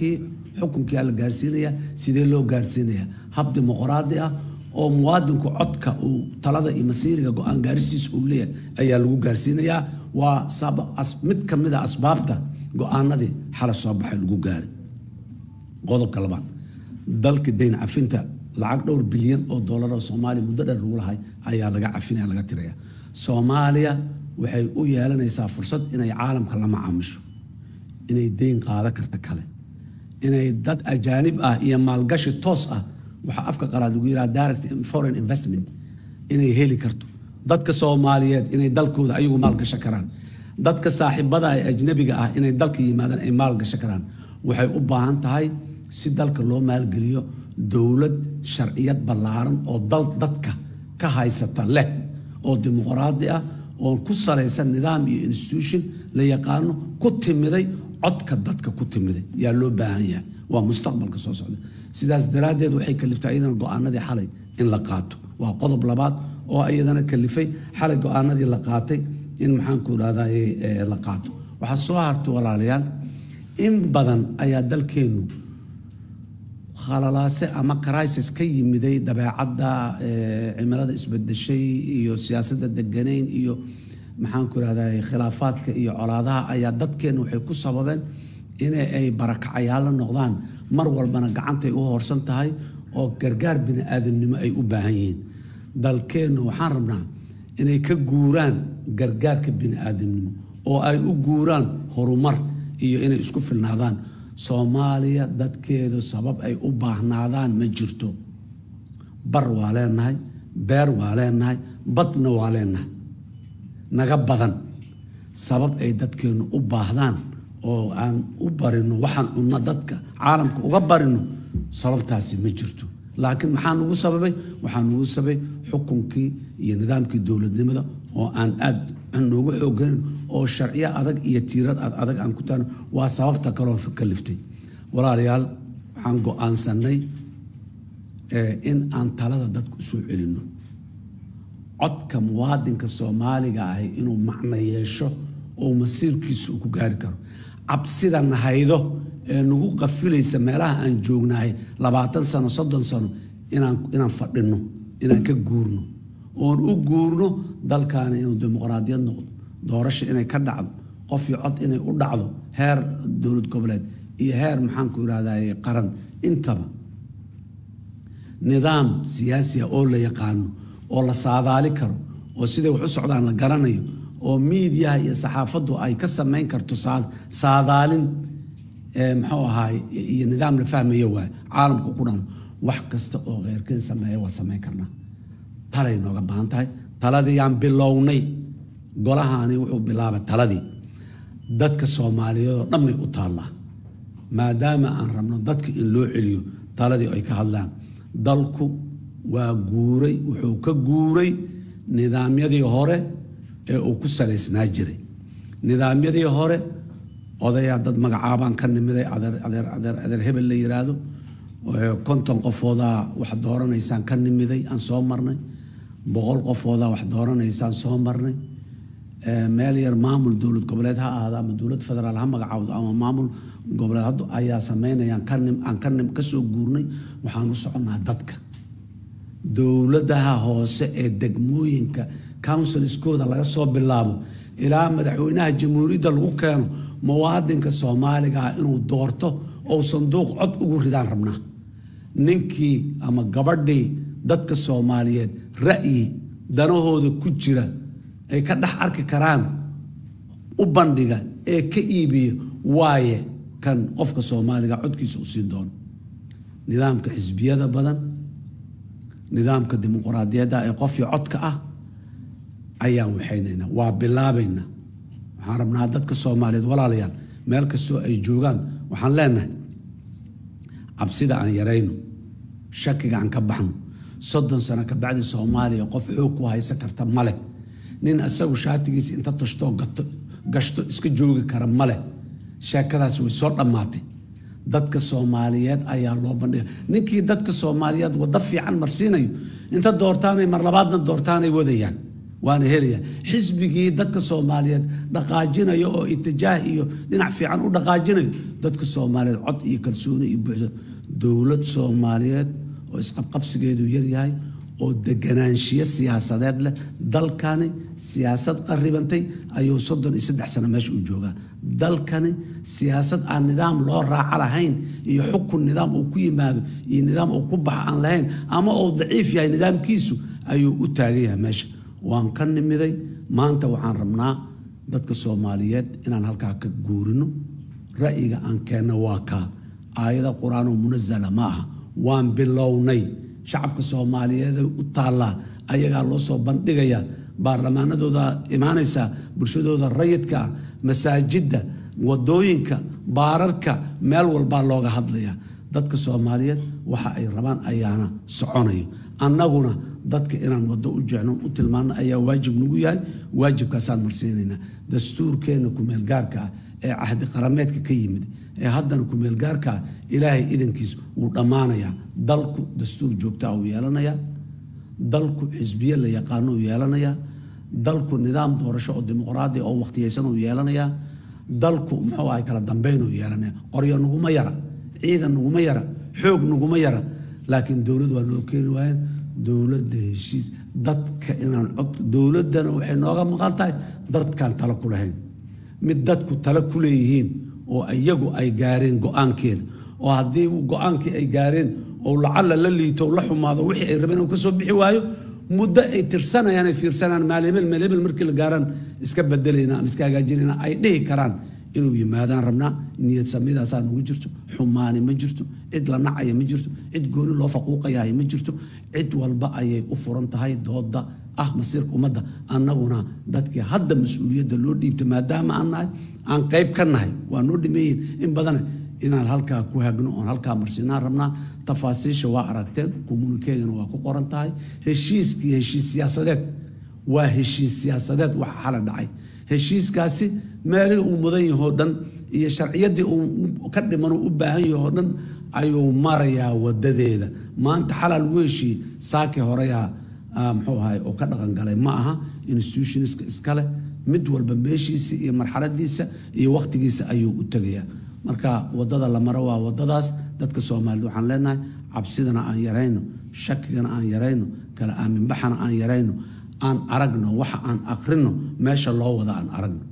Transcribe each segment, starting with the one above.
dadkii xukunkia la gaarsiinaya sidee loo gaarsiinaya hab dimuqraadi ah oo muwaadinku codka uu talada iyo masiiriga go-aan gaaristiisa uu leeyahay ayaa lagu gaarsiinayaa waa mid ka mid a asbaabta go-aanadii xala soo baxay lagu gaaray qodobka labaad dalka dayn cafinta lacag dhowr bilyan oo doolar oo soomaaliya muddo dheer lagu lahay ayaa laga cafinaya laga tiraya soomaaliya waxay u yeelanaysaa fursad inay caalamka la macaamisho inay deyn qaada karta kale inay dad ajaanib ah iyo maalgashi toos ah waxaa afka qalaad lagu yidhaha direct foreign investment inay heli karto dadka soomaaliyeed inay dalkooda ayagu maalgasho karaan dadka saaxiibada ee ajnabiga ah inay dalka yimaadaan ay maalgasho karaan waxay u baahan tahay si dalka loo maalgeliyo dowlad sharciyad ballaaran oo dal dadka ka haysata leh oo dimuqraadi ah oo ku salaysan nidaam iyo institution la yaqaano ku timiday codka dadka ku timiday yaa loo baahan yahay waa mustaqbalka soo socda sidaas daraaddeed waxay kaliftaa iyadana go-aanadii xalay in la qaato waa qodob labaad oo iyadana kalifay xalay go-aanadii la qaatay in maxaanku idhahday la qaato waxaa soo hartay walaalayaal in badan ayaa dalkeennu khalalaase ama crisis ka yimiday dabeecadda cimilada isbedeshay iyo siyaasadda deganayn iyo maxaanku irahday khilaafaadka iyo colaadaha ayaa dadkeenna waxay ku sababeen in ay barakacayaalla noqdaan mar walbana gacantay u hoorsan tahay oo gargaar bini aadamnimo ay u baahan yihiin dalkeennu waxaan rabnaa inay ka guuraan gargaarka bini aadamnimo oo ay u guuraan horumar iyo inay isku filnaadaan soomaaliya dadkeedu sabab ay u baahnaadaan ma jirto bar waa leenahay beer waa leenahay badna waa leenahay naga badan sabab ay dadkeennu u baahdaan oo aan u barino waxaan cunno dadka caalamka uga barino sababtaasi ma jirto laakiin maxaa nugu sababay waxaa nugu sababay xukunkii iyo nidaamkii dowladnimada oo aan aad noogu xoogayn oo sharciyo adag iyo tiirad adag aan ku taano waa sababta kaloo kaliftay walaalayaal waxaan go-aansanay in aan talada dadku usoo celinno codka muwaadinka soomaaliga ahi inuu macno yeesho oo masiirkiisa uu ku gaari karo cabsida nahaydo ee nagu qafilaysa meelaha aan joognahay labaatan sano soddon sano inaan inaan fadhino inaan ka guurno oon u guurno dalkaana inuu dimuqraadiyad noqdo doorasho inay ka dhacdo qof iyo cod inay u dhacdo heer dowlad goboleed iyo heer maxaanku irahday qaran intaba nidaam siyaasiya oo la yaqaano oo la saadaali karo oo siday wax u socdaan la garanayo oo miidiyaha iyo saxaafaddu ay ka samayn karto saadaalin muxuu ahaay iyo nidaam la fahmaya waay caalamka ku dhan wax kasta oo kheyrkeen sameeya waa samayn karnaa talay nooga baahan tahay taladii yaan bilownay golahaani wuxuu bilaabay taladii dadka soomaaliyeed oo dhan bay u taallaa maadaama aan rabno dadka in loo celiyo taladii ay ka hadlaan dalku waa guuray wuxuu ka guuray nidaamyadii hore ee uu ku salaysnaa jiray nidaamyadii hore odayaa dad magacaabaan ka nimiday adeer adeer adeer adeer hebel la yiraahdo konton qofoodaa wax dooranaysaan ka nimiday aan soo marnay boqol qofoodaa wax dooranaysaan soo marnay meel yar maamul dowlad goboleed ha ahaado ama dowlad federaal ha magacaawdo ama maamul goboleed hadda ayaa sameynayaan kanim aan kanim ka soo guurnay waxaan u soconnaa dadka dowladaha hoose ee degmooyinka counsilskooda laga soo bilaabo ilaa madaxweynaha jamhuuriyadda lagu keeno muwaadinka soomaaliga ah inuu doorto ou sanduuq cod ugu ridaan rabnaa ninkii ama gabadhii dadka soomaaliyeed ra'yi danahooda ku jira ay ka dhex arki karaan u bandhiga ee ka iibiya waaye kan qofka soomaaliga codkiisa u siin doono nidaamka xisbiyada badan nidaamka dimuqraadiyadda ee qofkii codka ah ayaan waxaynaynaa waa bilaabaynaa waxaan rabnaa dadka soomaaliyeed walaalayaal meel kastoo ay joogaan waxaan leenahay cabsida aan yarayno shakiga aan ka baxno soddon sano ka bacdi soomaaliya qof xoog ku haysan karta male nin isagu shaatigiisa inta tashtoo gashto iska joogi kara male sheekadaas way soo dhammaatay dadka soomaaliyeed ayaa loo bandhiga ninkii dadka soomaaliyeed waddo fiican marsiinayo inta doortaanay mar labaadna doortaanay wadayaan waana helaya xisbigii dadka soomaaliyeed dhaqaajinayo oo itijaah iyo dhinac fiican u dhaqaajinayo dadka soomaaliyeed cod iyo kalsooni iyo buuxdo dowlad soomaaliyeed oo isqabqabsigeedu yaryahay oo deganaanshiyo siyaasadeed leh dalkani siyaasad qaribantay ayuu soddon iyo saddex sano meesha u joogaa dalkani siyaasad aan nidaam loo raaco lahayn iyo xukun nidaam uu ku yimaado iyo nidaam uu ku baxa aan lahayn ama uu daciif yahay nidaamkiisu ayuu u taagan yahay meesha waan ka nimiday maanta waxaan rabnaa dadka soomaaliyeed inaan halkaa ka guurino ra'yiga aan keenno waa kaa aayada qur-aanoo munasala ma aha waan bilownay shacabka soomaaliyeed u taallaa ayagaa loo soo bandhigayaa baarlamaanadooda imaanaysaa bulshadooda rayidka ah masaajidda wadooyinka baararka meel walbaa looga hadlayaa dadka soomaaliyeed waxa ay rabaan ayaana soconayo annaguna dadka inaan waddo u jecno u tilmaano ayaa waajib nagu yahay waajibkaasaan marsiinaynaa dastuurkeenna kumeelgaarka ah ee cahdi qarameedka ka yimid ee haddana kumeelgaarka ah ilaahay idankiis wuu dhammaanayaa dalku dastuur joogtaa uu yeelanayaa dalku xisbiye la yaqaano uu yeelanayaa dalku nidaam doorasho oo dimuqraadi oo wakhtiyaysan uu yeelanayaa dalku muxuu ahay kala dambeyn uu yeelanaya qoryo naguma yara ciidan naguma yara xoog naguma yara laakiin dowlad waa noo keeni waayeen dowladda heshiis dadka inaan cod dowladdana waxay nooga maqan tahay dadkaan talo ku lahayn mid dadku talo ku leeyihiin oo iyagu ay gaareen go-aankeeda oo haddii go-aankii ay gaareen oo lacalla la liito la xumaado wixii ay rabeen uu ka soo bixi waayo muddo ay tirsanayaan ay fiirsanayaan maal hebel meel hebel markii la gaaraan iska bedelayna ama iska hagaajinayna ay dhihi karaan inuu yimaadaan rabnaa niyad samidaasaa nagu jirto xumaani ma jirto cid la nacaya ma jirto cid gooni loo faquuqayahay ma jirto cid walba ayay u furan tahay dooda ah masiirka ummadda annaguna dadkii hadda mas-uuliyadda loo dhiibta maadaama aan nahay aan qayb ka nahay waa noo dhimeeyihin in badane inaan halkaa ku hagno oon halkaa marsinaan rabnaa tafaasiisha waa aragteen kommunikeegana waa ku qoran tahay heshiiskii heshiis siyaasadeed waa heshiis siyaasadeed waxa xala dhacay heshiiskaasi meelihii uu mudan yahoo dhan iyo sharciyaddii uu ka dhiman u baahan yahoo dhan ayuu marayaa wadadeeda maanta xalaa lagu heshiiyey saaki horeyaa muxuu ahay oo ka dhaqan galay ma aha institutionska iskale mid walba meeshiisa iyo marxaladiisa iyo wakhtigiisa ayuu u tegayaa marka wadada la maro waa wadadaas dadka soomaaliyed waxaan leenahay cabsidana aan yarayno shakigana aan yarayno kala aaminbaxana aan yarayno aan aragno waxa aan aqrino meesha loo wada aan aragno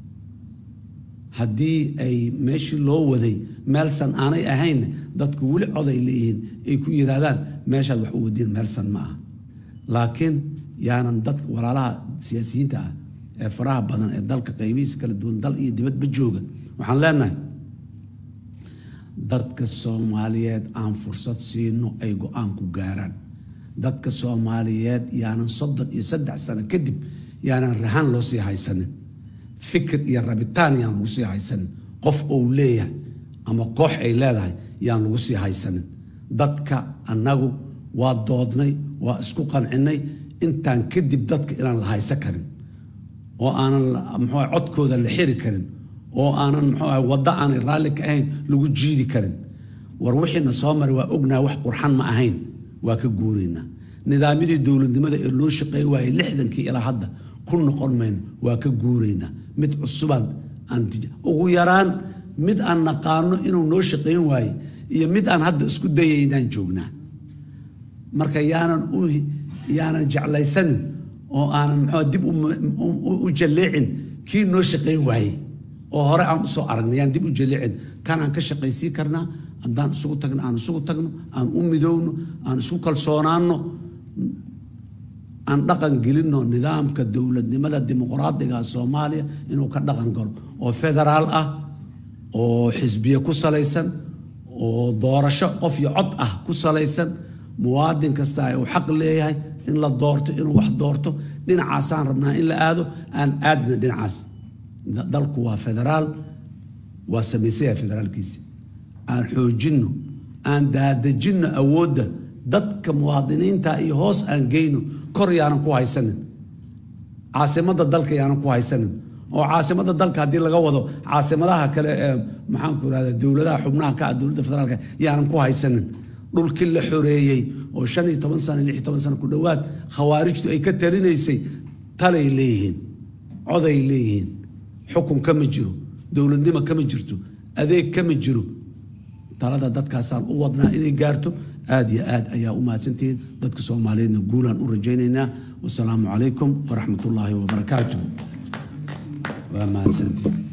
haddii ay meeshii loo waday meelsan aanay ahayn dadku weli coday leeyihiin ay ku yidhaahdaan meeshaad wax u wadiin meelsan ma aha laakiin yaanan dadka walaalaha siyaasiyiinta ah ee faraha badan ee dalka qaybihiisa kala duwan dal iyo dibadba jooga waxaan leenahay dadka soomaaliyeed aan fursad siino ay go-aanku gaaraan dadka soomaaliyeed yaanan soddon iyo saddex sano kadib yaanan rahan loo sii haysanin fikir iyo rabitaan yaan lagu sii haysanin qof ou leeyahay ama koox ay leedahay yaan lagu sii haysanin dadka annagu waa doodnay waa isku qancinay intaan kadib dadka inaan la haysan karin oo aanan muxuu codkooda la xiri karin oo aanan muxuu waddo aanay raalli ka ahayn lagu jiidi karin war wixiina soo maray waa ognaha wax qurxan ma ahayn waa ka guuraynaa nidaamyadii dowladnimada ee loo shaqeey waayey lixdankii ilaa hadda ku noqon mayno waa ka guuraynaa mid cusubaan aan ugu yaraan mid aan naqaano inuu noo shaqayn waaye iyo mid aan hadda isku dayaynaan joognaa marka yaanan u yaanan jeclaysanin oo aanan muxuu dib u jalleecin kii noo shaqayn waayey oo hore aan usoo aragnay yaan dib u jalleecin kanaan ka shaqaysii karnaa haddaan isugu tagno aan isugu tagno aan u midowno aan isku kalsoonaanno aan dhaqan gelinno nidaamka dowladnimada dimuqraadiga soomaaliya inuu ka dhaqan galo oo federaal ah oo xisbiye ku salaysan oo doorasho qof iyo cod ah ku salaysan muwaadin kasta uu xaq leeyahay in la doorto inuu wax doorto dhinacaasaan rabnaa in la aado aan aadna dhinacaas dalku waa federaal waa samaysaya federaalkiisi aan xoojinno aan daadejinno awoodda dadka muwaadiniinta iyo hoos aan geyno kor yaanan ku haysanin caasimadda dalka yaanan ku haysanin oo caasimadda dalka haddii laga wado caasimadaha kale ee maxaanku irahda dowladaha xubnaha ka ah dowladda federaalka yaanan ku haysanin dhulkii la xoreeyey oo shan iyo toban sano lix iyo toban sano ku dhowaad khawaarijtu ay ka talinaysay talay leeyihiin coday leeyihiin xukun kama jiro dowladnimo kama jirto adeeg kama jiro talada dadkaasaan u wadnaa inay gaarto aad iyo aad ayaa u mahadsantihiin dadka soomaaliyeedna guulaan u rajaynaynaa wasalaamu calaykum waraxmat ullaahi wabarakaatuh waa mahadsantihiin